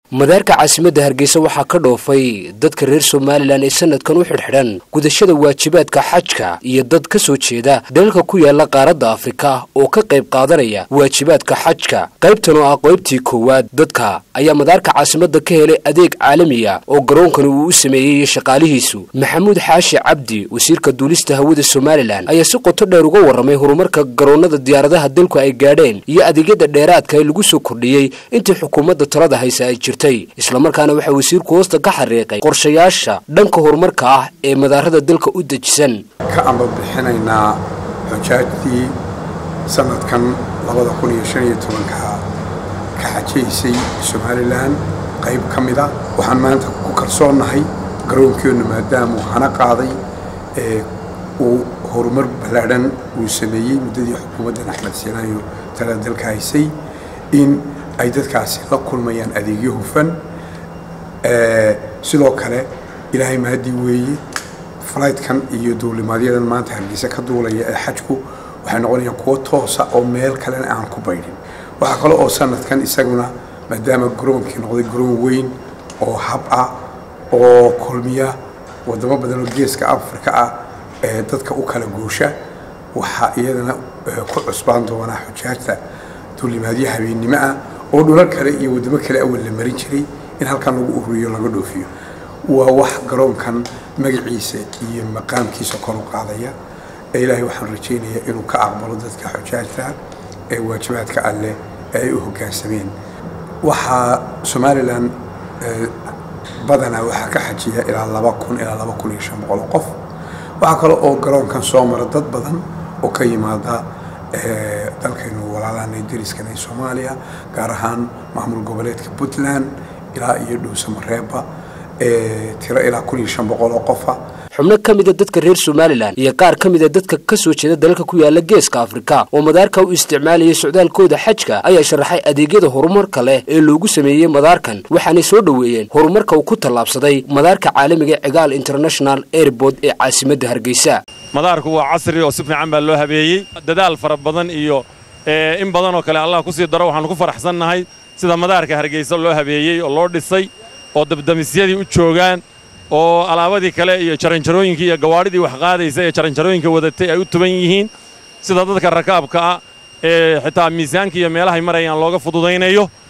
madaarka caasimadda hargeysa waxaa ka dhoofay dadka reer somalilan ee sanadkan u xidhxidhan gudashada waajibaadka xajka iyo dad ka soo jeeda dalalka ku yaala qaaradda afrika oo ka qayb qaadanaya waajibaadka xajka qaybtan oo ah qaybtii koowaad dadka ayaa madaarka caasimadda ka helay adeeg caalamiya oo garoonkani uu u sameeyey shaqaalihiisu maxamuud xaashi cabdi wasiirka duulista hawada somalilan ayaa si qoto dheer uga warramay horumarka garoonnada diyaaradaha dalku ay gaadheen iyo adeegyada dheeraadka ee lagu soo kordhiyey intii xukuumadda talada haysa ay jirtay islamarkaana waxaa wasiirku hoosta ka xariiqay qorshayaasha dhanka horumarka ah ee madaarada dalka u dejisan ka amba bixinaynaa xujaajtii sanadkan labada kun iyo shan iyo tobanka ka xajaysay somalilan qayb ka mida waxaan maanta ku kalsoonnahay garoonkeenu maadaamuu hana qaaday ee uu horumar ballaadhan uu sameeyey muddadii xukuumaddan axmed siinaayo talada dalka haysay in ay dadkaasi la kulmayaan adeegyo hufan sidoo kale ilaahay mahadii weeye flightkan iyo duulimaadyadan maanta hargeysa ka duulaya ee xajku waxay noqonayaan kuwo toosa oo meel kalena aan ku baydhin waxaa kale oo sanadkan isaguna maadaama garoonkii noqday garoon weyn oo hab ah oo kulmiya wadamo badan oo geeska afrika ah ee dadka u kala goosha waxaa iyadana ku cusbaan doonaa xujaajta duulimaadyo habeennimo ah oo dhulal kale iyo waddamo kale awal la marin jiray in halkan lagu ururiyo laga dhoofiyo waa wax garoonkan magaciisa iyo maqaamkiisa kor u qaadaya ee ilaahay waxaan rajaynayaa inuu ka aqbalo dadka xujaajta ee waajibaadka alleh ee ay u hoggaansameen waxaa somalilan badanaa waxaa ka xajiya ilaa laba kun ilaa laba kun iyo shan boqol oo qof waxaa kale oo garoonkan soo mara dad badan oo ka yimaada dalkaynu walaalahana dariskana ee soomaaliya gaar ahaan maamul goboleedka puntland ilaa iyo dhowsamareeba tiro ilaa kun iyo shan boqol oo qofa xubno ka mida dadka reer somalilan iyo qaar ka mida dadka ka soo jeeda dalalka ku yaala geeska afrika oo madaarka u isticmaalayay socdaalkooda xajka ayaa sharaxay adeegyada horumarka leh ee loogu sameeyey madaarkan waxaanay soo dhoweeyeen horumarka uu ku tallaabsaday madaarka caalamiga cigaal international airport ee caasimadda hargeysa madaarku waa casri oo si fiican baa loo habeeyey dadaal fara badan iyo in badan oo kale allah ku sii daro waxaannu ku faraxsannahay sida madaarka hargeysa loo habeeyey oo loo dhisay oo dabdamisyadii u joogaan oo alaabadii kale iyo jaranjarooyinkii iyo gawaadhidii wax qaadaysa ee jaranjarooyinka wadatay ay u tuban yihiin sida dadka rakaabka ah ee xitaa miisaanka iyo meelahay marayaan looga fududaynayo